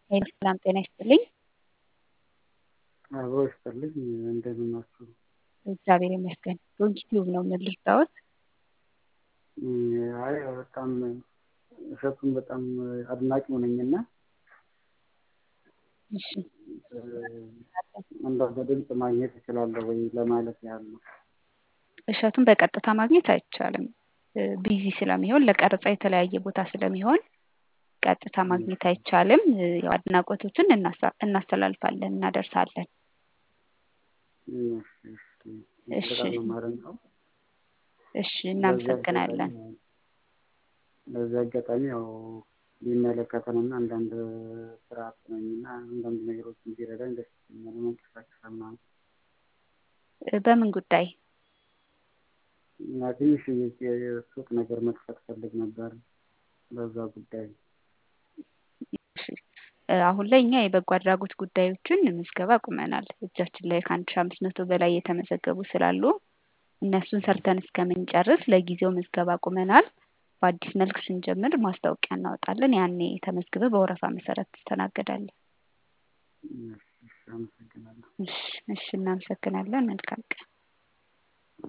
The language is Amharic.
ሄሎ ሰላም ጤና ይስጥልኝ። አብሮ ይስጥልኝ እንደምን ናችሁ? እግዚአብሔር ይመስገን። ዶንኪቲዩብ ነው ምን ልርዳዎት? አይ በጣም እሸቱን በጣም አድናቂው ነኝና እሺ እንደው በድምፅ ማግኘት እችላለሁ ወይ ለማለት ያህል ነው። እሸቱን በቀጥታ ማግኘት አይቻልም። ቢዚ ስለሚሆን ለቀረጻ የተለያየ ቦታ ስለሚሆን ቀጥታ ማግኘት አይቻልም። ያው አድናቆቶችን እናሳ- እናስተላልፋለን፣ እናደርሳለን። እሺ በጣም ነው የማደንቀው። እሺ እናመሰግናለን። በዚህ አጋጣሚ ያው ቢመለከተንና አንዳንድ ስርዓት ነኝና አንዳንድ ነገሮችን ቢረዳኝ ደስ ይለኛል። መንቀሳቀሻ ምናምን በምን ጉዳይ? እና ትንሽ የሱቅ ነገር መክፈት ፈልግ ነበር በዛ ጉዳይ እሺ አሁን ላይ እኛ የበጎ አድራጎት ጉዳዮችን ምዝገባ አቁመናል። እጃችን ላይ ከአንድ ሺህ አምስት መቶ በላይ የተመዘገቡ ስላሉ እነሱን ሰርተን እስከምንጨርስ ለጊዜው ምዝገባ አቁመናል። በአዲስ መልክ ስንጀምር ማስታወቂያ እናወጣለን። ያኔ ተመዝግበህ በወረፋ መሰረት ትስተናገዳለህ። እሺ፣ አመሰግናለሁ። እሺ እሺ እናመሰግናለን። መልካም ቀን